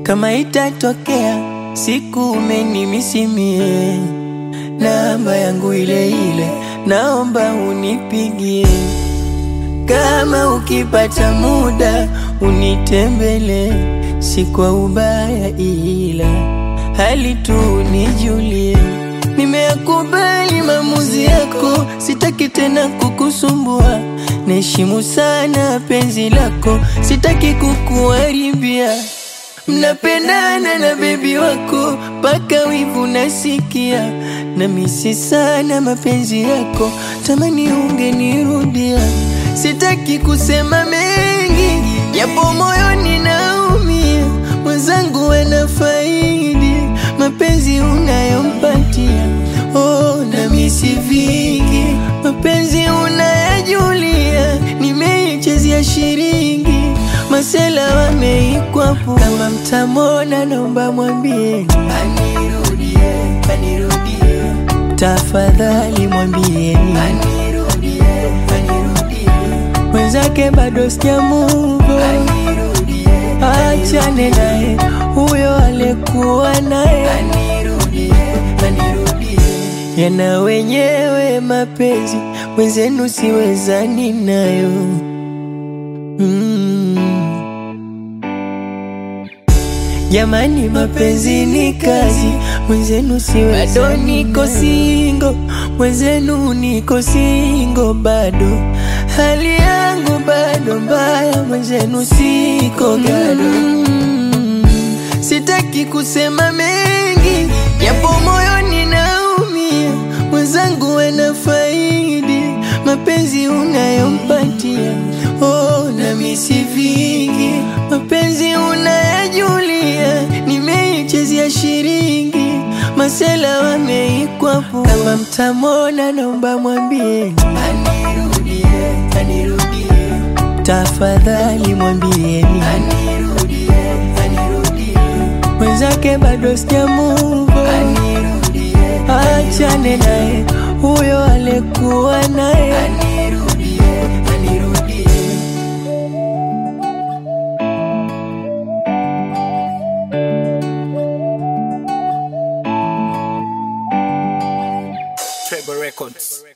Kama itatokea siku umenimisimie, namba yangu ile ile, naomba unipigie. Kama ukipata muda unitembele, si kwa ubaya, ila hali tu nijulie. Nimeyakubali maamuzi yako, sitaki tena kukusumbua. Naheshimu sana penzi lako, sitaki kukuharibia. Mnapendana na bebi wako mpaka wivu nasikia, na misi sana mapenzi yako, tamani ungenirudia. Sitaki kusema mengi, yapo moyoni naumia, mwenzangu anafaidi mapenzi unayompatia. Oh, na misi vingi, mapenzi unayajulia, nimeichezea shiringi masela wameikwapo. Kama mtamona, naomba mwambieni anirudie, anirudie, tafadhali mwambieni anirudie, anirudie, mwenzake bado sijamuvo, achane naye huyo alikuwa naye anirudie, anirudie, yana wenyewe mapenzi, mwenzenu siwezani nayo mm. Jamani, mapenzi ni kazi, mwenzenu siwe bado niko singo, mwenzenu niko singo bado, hali yangu bado mbaya, mwenzenu siko gado. Mm. Sitaki kusema mengi, yapo moyoni naumia, mwenzangu anafaidi mapenzi unayompatia. Oh, na misi vingi, mapenzi unayajulia, nimeichezea shiringi, masela wameikwapo. Kama mtamona, naomba mwambieni anirudie, anirudie, tafadhali mwambieni anirudie, anirudie, mwenzake bado sijamuvo, anirudie, achane naye huyo alikuwa naye anirudie, anirudie. Treble Records.